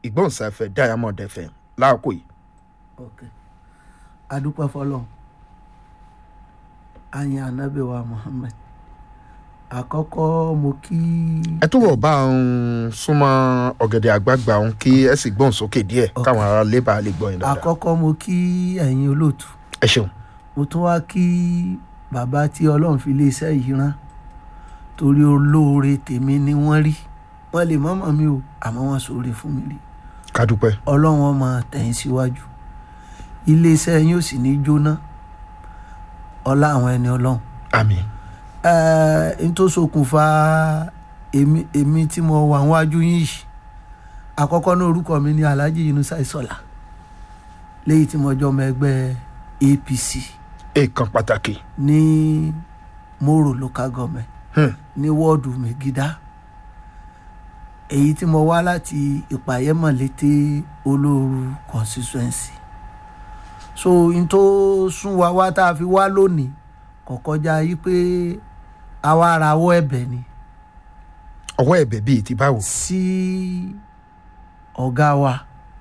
ìgbóhùnsáfẹ́ diamond fm láàkó yìí. ok adúpẹ́ fọlọ́ ayin anabi wa muhammed àkọ́kọ́ mo kí ẹ túbọ̀ bá ń súnmọ́ ọ̀gẹ̀dẹ̀ àgbààgbà òun kí ẹ sì gbóhùn sókè díẹ̀ káwọn ará lébà lè gbọ́ yín dáadáa. àkọ́kọ́ mo kí ẹ̀yin olóòtú ẹ ṣeun mo tún wá kí bàbá tí ọlọ́run fi lé iṣẹ́ yìí rán torí olóore tèmi ni wọ́n rí wọ́n lè mọ́mọ́ mi o àmọ́ wọ́n ṣoore fún mi rí kádúpẹ́ ọlọ́run ọmọ tẹ̀yìn síwájú iléeṣẹ́ yín ò sì ní jóná ọlá àwọn ẹni ọlọ́run àmì n tó ṣokùnfà èmi èmi tí mo wà níwájú yín yìí àkọ́kọ́ ní orúkọ mi ní alhaji yunusa isola léyìí tí mo jọ ọmọ ẹgbẹ́ apc èèkàn pàtàkì ní moro local government Hmm. ní wọ́ọ̀dù mẹ́gídá èyí tí mo wá láti ìpàyẹ́mọ̀lété olóoru constituency so n tó sún wa wá tá a fi wá lónìí kò kọjá yí pé àwa arawọ́ ẹ̀bẹ̀ ni ọwọ́ ẹ̀bẹ̀ bíi ti báwo. sí ọ̀gá wa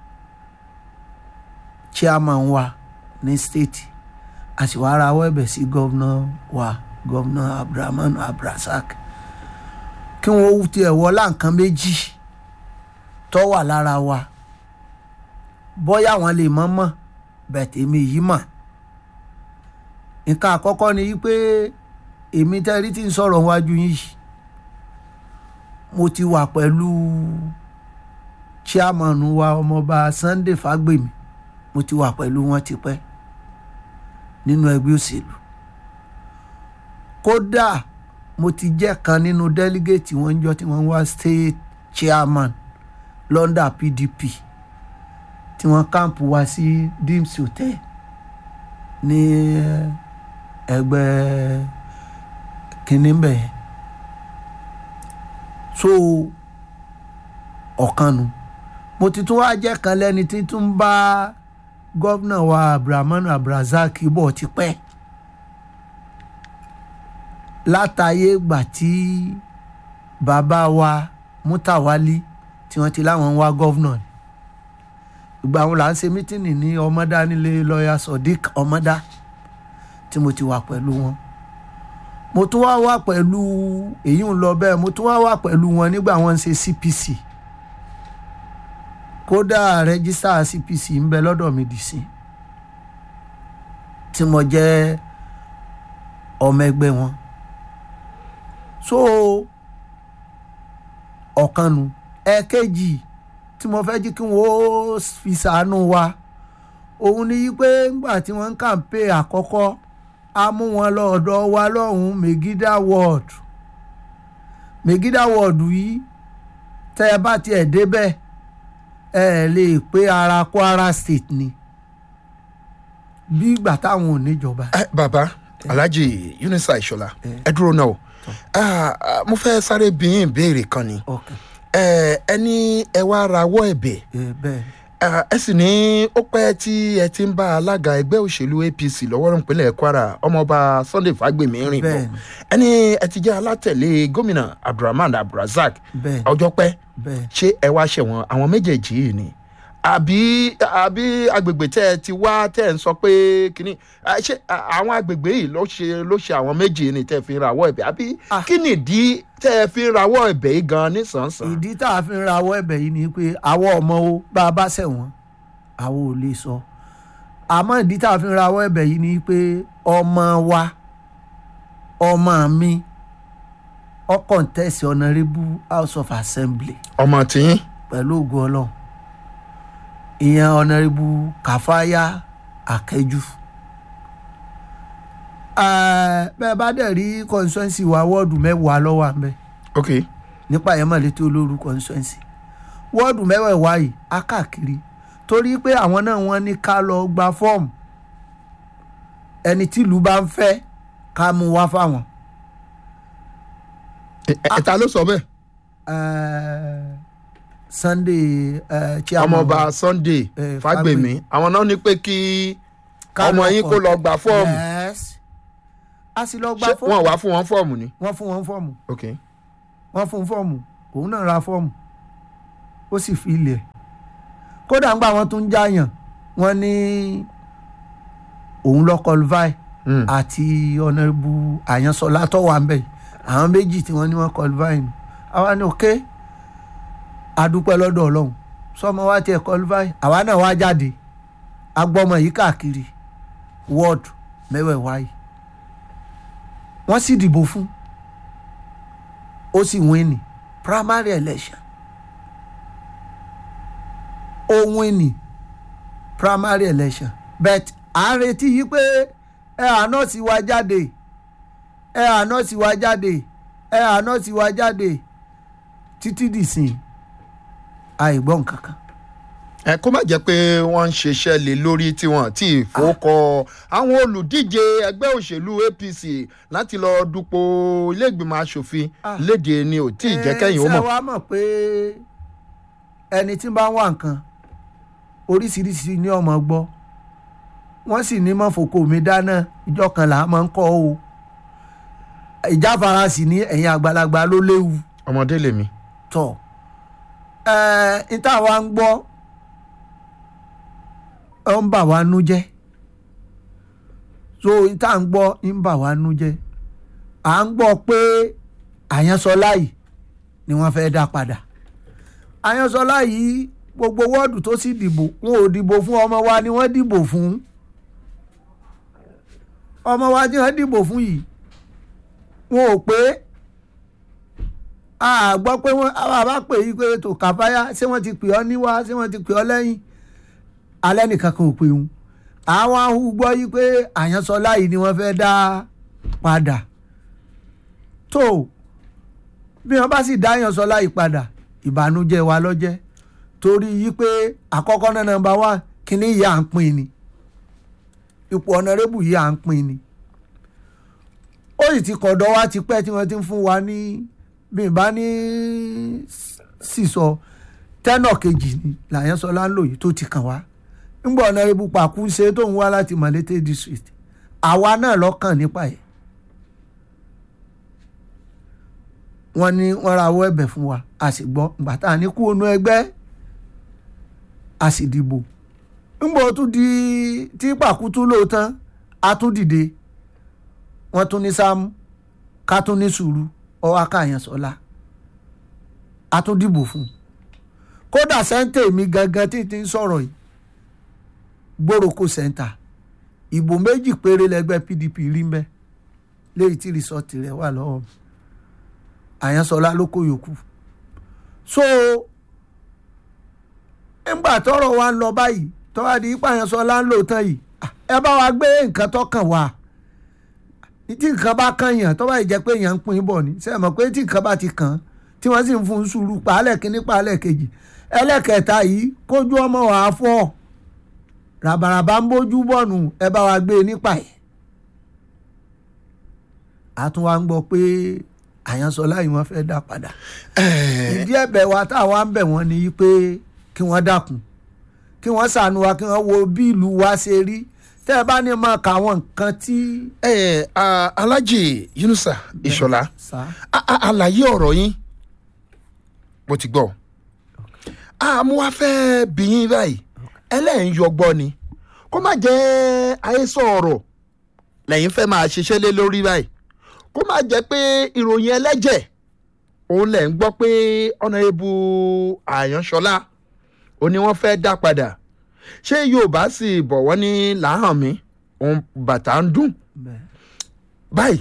chairman wa ní state a sì wá arawọ́ ẹ̀bẹ̀ sí gọ́vnà wa gọ́vnà abdulrahman abdulrasaq kí wọ́n tiẹ̀ wọlá nǹkan méjì tó wà lára wa bóyá àwọn lè mọ̀ mọ̀ bẹ̀tẹ̀ èmi yìí mọ̀ nǹkan àkọ́kọ́ ni wípé èmi tẹ́rí tí ń sọ̀rọ̀ wájú yìí mo ti wà pẹ̀lú chairman wa ọmọọba sunday fagbemi mo ti wà pẹ̀lú wọn tipẹ́ nínú ẹgbẹ́ òṣèlú kódà mo ti jẹ́ kan nínú delegate wọn jọ tí wọ́n wá state chairman london pdp tí wọ́n káàmpù wá sí dims hotel ní ẹgbẹ́ kínní bẹ́ẹ̀ so ọ̀kan nu mo ti tún wá jẹ́ kan lẹ́ni tí tún bá gọ́vnà wa abdulrahman abdulrasaq bọ̀ tipẹ́ látàyè gbà tí bàbá wa mutawali tí wọ́n ti láwọn ń wá gọ́vnà ni ìgbà wọn là ń ṣe mítìnì ní ọmọdá nílé lọ́ọ̀yà sodiq ọmọdá tí mo ti wà pẹ̀lú wọn mo tún wá wà pẹ̀lú èyí ń lọ bẹ́ẹ̀ mo tún wá wà pẹ̀lú wọn nígbà wọn ń ṣe cpc kódà rẹ́gísítà cpc ń bẹ lọ́dọ̀ mi dì sí tí mo jẹ́ ọmọ ẹgbẹ́ wọn so ọ̀kan nu ẹ̀ẹ̀kejì tí mo fẹ́ jí kí wọ́n fi ṣàánú wa òun ni pé ńgbà tí wọ́n ń kàǹpé àkọ́kọ́ a mú wọn lọ́ọ̀dọ̀ wa lọ́hùn-ún megida ward megida ward yìí tẹ́ ẹ bá tiẹ̀ débẹ̀ ẹ lè pé ara kwara state ni bí ìgbà táwọn ò níjọba. ẹ bàbá alhaji yunisa ìṣọlá ẹ dúró náà o Ah, ah, mo fẹ́ sáré bí yín ìbéèrè kan ni ok ẹ ẹni ẹ wá rawọ́ ẹ̀bẹ̀ ẹ bẹ́ẹ̀ Ah, ẹ sì ní ó pẹ́ tí ẹ ti ń bá alága ẹgbẹ́ òṣèlú apc lọ́wọ́ nípínlẹ̀ kwara ọmọọba sunday fagbemi rìn bọ̀ Bẹ́ẹ̀ni. ẹni ẹ ti jẹ́ alátẹ̀lé gómìnà abdulrahman abdulrasaq bẹ́ẹ̀ ọjọ́ pẹ́ bẹ́ẹ̀ ṣé ẹ wá ṣẹ̀wọ̀n àwọn méjèèjì yìí ni àbí àbí agbègbè tẹ́ ẹ ti wá tẹ́ ẹ ń sọ pé kínní ah, ṣé ah, àwọn agbègbè yìí ló ṣe ló ṣe àwọn méjì ni tẹ́ ẹ fi ń rawọ́ ẹ̀bẹ̀ àbí Ah. kí nìdí tẹ́ ẹ fi ń rawọ́ ẹ̀bẹ̀ yìí gan nísànsàn. ìdí tá a fi ń rawọ́ ẹ̀bẹ̀ yìí ni pé àwọn ọmọ o bá a bá ṣẹ̀wọ̀n àwọn ò lè sọ àmọ́ ìdí tá a fi ń rawọ́ ẹ̀bẹ̀ yìí ni pé ọmọ wa ọmọ mi ó contest honourable house of assembly ọmọ tiyín pẹ̀lú ògùn ọlọ́run ìyẹn honourable kàfáyà akẹ́jù Eh, bẹ́ẹ̀ bá dẹ̀ rí constituency wa wọ́ọ̀dù mẹ́wàá lọ́wọ́ àmì ok nípa yẹn mọ̀ létí olóru constituency wọ́ọ̀dù mẹ́wẹ̀ẹ̀wá yìí á káàkiri torí pé àwọn náà wọ́n ní ká lọ gba fọ́ọ̀mù ẹni tìlú bá ń fẹ́ ká mú wá fáwọn. ẹ ẹ ta ló sọ bẹ́ẹ̀ Eh, sunday eh, chairman ọmọọba wa. sunday Eh, fagbemi àwọn náà ní pé kí Ká ọmọ lọ yín kó lọ gba fọ́ọ̀mù Yes. a sì lọ gba ṣé fọ́ọ̀mù wọn wá fún wọn fọ́ọ̀mù ni. wọ́n fún wọn fọ́ọ̀mù ok wọ́n fún fọ́ọ̀mù òun náà ra fọ́ọ̀mù ó sì fi ilẹ̀ kódà ńgbà wọn tún ń jáyàn wọn ní òun lọ kọlùfáì Mm. àti ọ̀nàbù àyànsọ́lá tó wà ń bẹ̀ yìí. àwọn méjì tí wọ́n ní wọ́n kọlùfáì nù àwa ní òkè adúpẹ́ lọ́dọ̀ ọlọ́run sọmọ wa tiẹ̀ kọlùfáì àwa náà wá jáde agbọ́mọ yìí káàkiri wọ́ọ̀dù mẹ́wẹ̀ẹ̀wá yìí wọ́n sì dìbò fún ó sì wíìnì primary election ó wíìnì primary election but à ń retí yìí pé ẹ àná sì wá jáde ẹ àná sì wá jáde ẹ àná sì wá jáde títí dìsìn àìgbọ́n kankan. ẹ kó má jẹ́ pé wọ́n ń ṣiṣẹ́ lé lórí tí wọ́n ti fowókọ àwọn olùdíje ẹgbẹ́ òṣèlú apc láti lọ dupò iléègbìmọ̀ asòfin Ah. léde ni ò tí ì jẹ́ kẹ́yìn ó ẹ ṣe mọ̀. wá mọ̀ pé ẹni tí ń bá ń wá nǹkan oríṣiríṣi ní ọmọ gbọ́ wọ́n sì ní mọ́ fòkó mi dáná ìjọ kan là á máa ń kọ́ o ìjáfara sì ní ẹ̀yìn àgbàlagbà ló léwu ọmọdé lèmi. tọ̀ ẹ̀ níta wa ń gbọ́ ọ ń bà wá nú jẹ́ so níta ń gbọ́ ń bà wá nú jẹ́ à ń gbọ́ pé àyànsọ́lá yìí ni wọ́n fẹ́ dá padà àyànsọ́lá yìí gbogbo wọ́ọ̀dù tó sì dìbò wọn ò dìbò fún ọmọ wa ni wọ́n dìbò fún ọmọ wa tí wọ́n dìbò fún yìí wọn ò pé a gbọ́ pé wọ́n a bá pè yí pé tó kàfáyà ṣé wọ́n ti pè ọ́ níwá ṣé wọ́n ti pè ọ́ lẹ́yìn alẹ́ nìkan kan ò pè òun àwọn ahu gbọ́ yí pé àyànsọ́lá yìí ni wọ́n fẹ́ dá padà tó bí wọ́n bá sì dá àyànsọ́lá yìí padà ìbànújẹ́ wa lọ́jẹ́ torí yí pé àkọ́kọ́ náà nọ́mbà wá kíní yìí à ń pín ni ipò ọ̀nàrẹ́bù yìí à ń pín ni ó sì ti kọ̀dọ̀ wá ti pẹ́ tí wọ́n ti ń fún wa ní bí n bá ní sísọ tẹ́nọ̀ kejì ni làyẹ́nsọ́lá ń lò yìí tó ti kàn wá ńgbà ọ̀nàrẹ́bù pàkú ṣe tó ń wá láti Malete district àwa náà lọ́kàn nípa ẹ̀ wọ́n ní wọ́n ra owó ẹ̀bẹ̀ fún wa a sì gbọ́ ìgbà tá a ní kú onú ẹgbẹ́ a sì dìbò ńgbà ó tún di tí pàkú tún lò tán a tún dìde wọ́n tún ní sáàmù ká tún ní sùúrù ọwọ́ akáyàn sọ́la a tún dìbò fún un kódà sẹ́ńtẹ̀ mi gangan tí ti ń sọ̀rọ̀ yìí gbòòròkó sẹ́ńtà ìbò méjì péré lẹ́gbẹ́ PDP rí mbẹ́ léyìí tí rìsọ́ọ̀tì rẹ̀ wà lọ́wọ́ mi àyànsọ́lá ló kó yòókù so ńgbà tọ́rọ̀ wa ń lọ báyìí tọ́wá di ipá àyànsọ́lá ń lò tán yìí ẹ bá wa gbé nǹkan tó kàn wá tí nǹkan bá kàn yàn tó bá jẹ́ pé èèyàn ń pín bọ̀ ni ṣe é mọ̀ pé tí nǹkan bá ti kàn án tí wọ́n sì ń fún un sùúrù pàálẹ̀ kínní pàálẹ̀ kejì ẹlẹ́kẹta yìí kójú ọmọ wàá fọ́ ràbàràbà ń bójú bọ̀nù ẹ bá wa gbé e nípa ẹ̀. a tún wá ń gbọ́ pé àyànsọ́lá yìí wọ́n fẹ́ dá padà ìdí ẹ̀bẹ̀ wa táwa ń bẹ̀ wọ́n ni pé kí wọ́n dákun kí wọ́n ṣàánú wa kí wọ́n wo bí ìlú wa ṣe rí tẹ́ ẹ bá ní máa kà àwọn nǹkan tí. ẹ ẹ Alhaji Yunusa Ìṣọ̀lá sá a- a- àlàyé ọ̀rọ̀ yín mo ti gbọ́ àmọ́ wá fẹ́ bí yín báyìí ẹlẹ́yìn yọgbọ́ ni kó má jẹ́ àhesọ ọ̀rọ̀ lẹ́yìn fẹ́ máa ṣiṣẹ́ lé lórí báyìí kó má jẹ́ pé ìròyìn ẹlẹ́jẹ̀ òun lẹ̀ ń gbọ́ pé ọ̀nàrẹ́bù àyànṣọlá ó ní wọ́n fẹ́ dá padà ṣé yorùbá sì bọ̀ wọ́n ní làáhàn mi òun bàtà ń dùn bẹ́ẹ̀. báyìí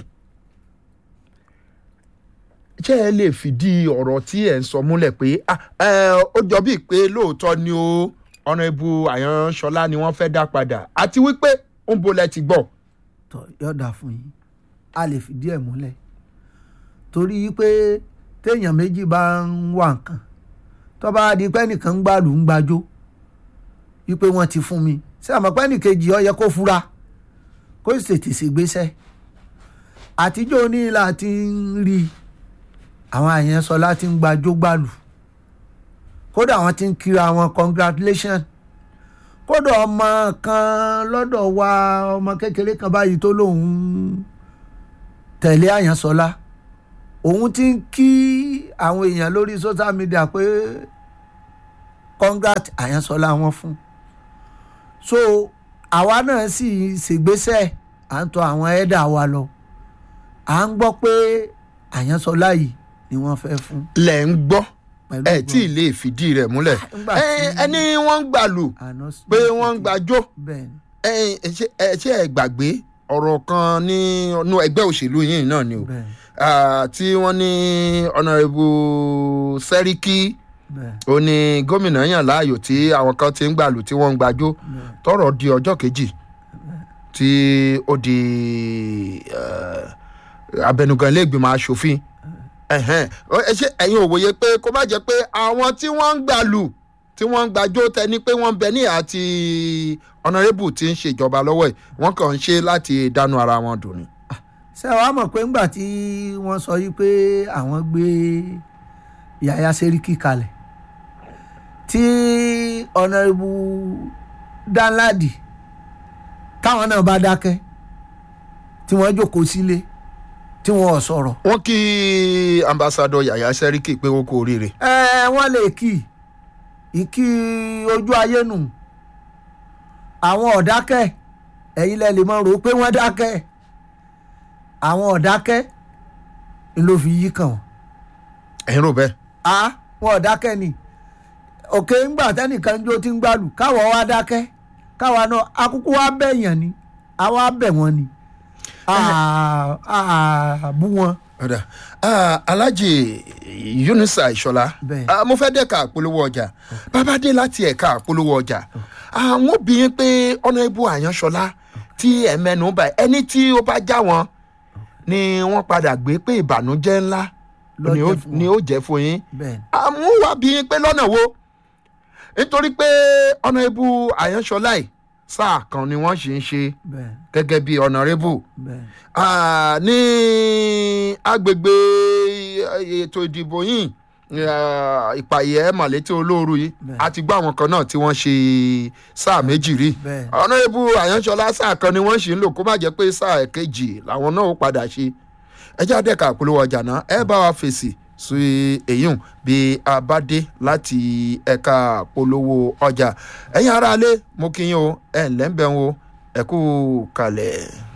ṣé ẹ lè fìdí ọ̀rọ̀ tí ẹ̀ ń sọ múlẹ̀ pé ah, ẹ, ó jọ bíi pé lóòótọ́ ni ó ọ̀nàrẹ́bù àyànṣọlá ni wọ́n fẹ́ dá padà àti wípé ó ń bolẹ̀ ti gbọ́. tọ yọ̀dà fún yín a lè fìdí ẹ̀ múlẹ̀ torí pé téèyàn méjì bá ń wá nǹkan tó bá di pé nìkan ń gbàlù ń gbàjó wípé wọ́n ti fún mi ṣé àmọ́ pé nìkejì ó yẹ kó fura kó sì tètè ṣègbésẹ̀ àtijọ́ onílà ti ń rí i àwọn àyẹn sọ láti ń gbàjó gbàlù kódà wọ́n ti ń kíra wọn congratulation kódà ọmọ kan lọ́dọ̀ wa ọmọ kékeré kan báyìí tó lóun tẹ̀lé àyànsọ́lá òun ti ń kí àwọn èèyàn lórí social media pé congrat àyànsọ́lá wọn fún so àwa náà sì ṣègbésẹ̀ à ń tọ àwọn ẹ̀dà wa lọ à ń gbọ́ pé àyànsọ́lá yìí ni wọ́n fẹ́ fún lẹ̀ ń gbọ́ pẹ̀lú ẹ tí ì lè fìdí rẹ̀ múlẹ̀ nígbà Ẹ, tí- ẹni wọ́n ń gbàlù àná pé wọ́n ń gbàjó bẹ́ẹ̀ ni ẹ ẹ, ṣé ẹ ṣé ẹ gbàgbé ọ̀rọ̀ kan ní inú ẹgbẹ́ òṣèlú yìí náà ni o bẹ́ẹ̀ ni Ah, tí wọ́n ní ọ̀nàrẹ́bù sẹ́ríkì bẹ́ẹ̀ ó ní gómìnà yàn láàyò tí àwọn kan ti ń gbàlù tí wọ́n ń gbàjó bẹ́ẹ̀ tọrọ di ọjọ́ kejì tí ó di eh, abẹnugan iléègbìmọ̀ asòfin ẹ̀hẹ́n. Ó- ẹ ṣe ẹ̀yin ò wòye pé kó má jẹ́ pé àwọn tí wọ́n ń gbàlù tí wọ́n ń gbàjó tẹni pé wọ́n ń bẹ ní àti ọ̀nàrẹ́bù tí ń ṣèjọba lọ́wọ́ ẹ̀ wọ́n kàn ń ṣe láti dánú ara wọn dùn ni. ṣé wàá mọ̀ pé ńgbà tí wọ́n sọ yìí pé àwọn gbé yàyà sẹ́ríkì kalẹ̀ tí ọ̀nàrẹ́bù danladi táwọn náà bá dákẹ́ tí wọ́n jókòó sílé tí wọ́n ò sọ̀rọ̀ wọ́n kí ambassadọ yàyà sẹ́ríkì pé ó kú oríire. ẹ wọ́n lè kì í ìkí ojú ayé nù àwọn ọ̀dákẹ́ ẹ̀yin lẹ lè mọ̀ rò ó pé wọ́n dákẹ́ àwọn ọ̀dákẹ́ ń ló fi yí kàn wọ́n ẹ̀yin rò bẹ́ẹ̀. a wọn ọ̀dákẹ́ ni òkè ńgbà tẹ́nìkan jó tí ń gbàlù káwọ̀ wá dákẹ́ káwa náà akúkú wá bẹ̀yàn ni àwa bẹ̀ wọ́n ni a a bú wọn ọ̀dà Ah, alhaji yunusa ìṣọlá Bẹ́ẹ̀. Ah, mo fẹ́ dẹ́ka àpolówó ọjà bàbá dé láti ẹ̀ka àpolówó ọjà àwọn obìnrin pé ọ̀nà ibu àyànṣọlá tí ẹ̀ mẹ́nu bá ẹni tí ó bá já wọn ni wọ́n padà gbé pé ìbànújẹ́ ńlá Ló ni ó- jẹ́ fún wọn. ni ó jẹ́ fún yín bẹ́ẹ̀ àmúwá bí yín pé lọ́nà wo nítorí pé ọ̀nà ibu àyànṣọlá yìí sáà kan ni wọ́n sì ń ṣe bẹ́ẹ̀ gẹ́gẹ́ bí ọ̀nàrẹ́bù bẹ́ẹ̀ Ah, ní agbègbè ètò ìdìbò yìí ah, ìpàyẹ́ màlété olóoru yìí Bẹ́ẹ̀. a ti gbọ́ àwọn kan náà tí wọ́n ṣe sáà méjì rí Bẹ́ẹ̀. ọ̀nàrẹ́bù àyànṣọlá sáà kan ni wọ́n ṣì ń lò kó má jẹ́ pé sáà kejì làwọn náà ó padà ṣe ẹjẹ́ àdẹ́ka àpolówó ọjà náà ẹ bá wa fèsì sí èyún bí a bá dé láti ẹ̀ka àpolówó ọjà ẹ̀yin aráalé mo kí yín o ẹ̀ ǹlẹ́ ń bẹ̀ ń o ẹ kú kalẹ̀.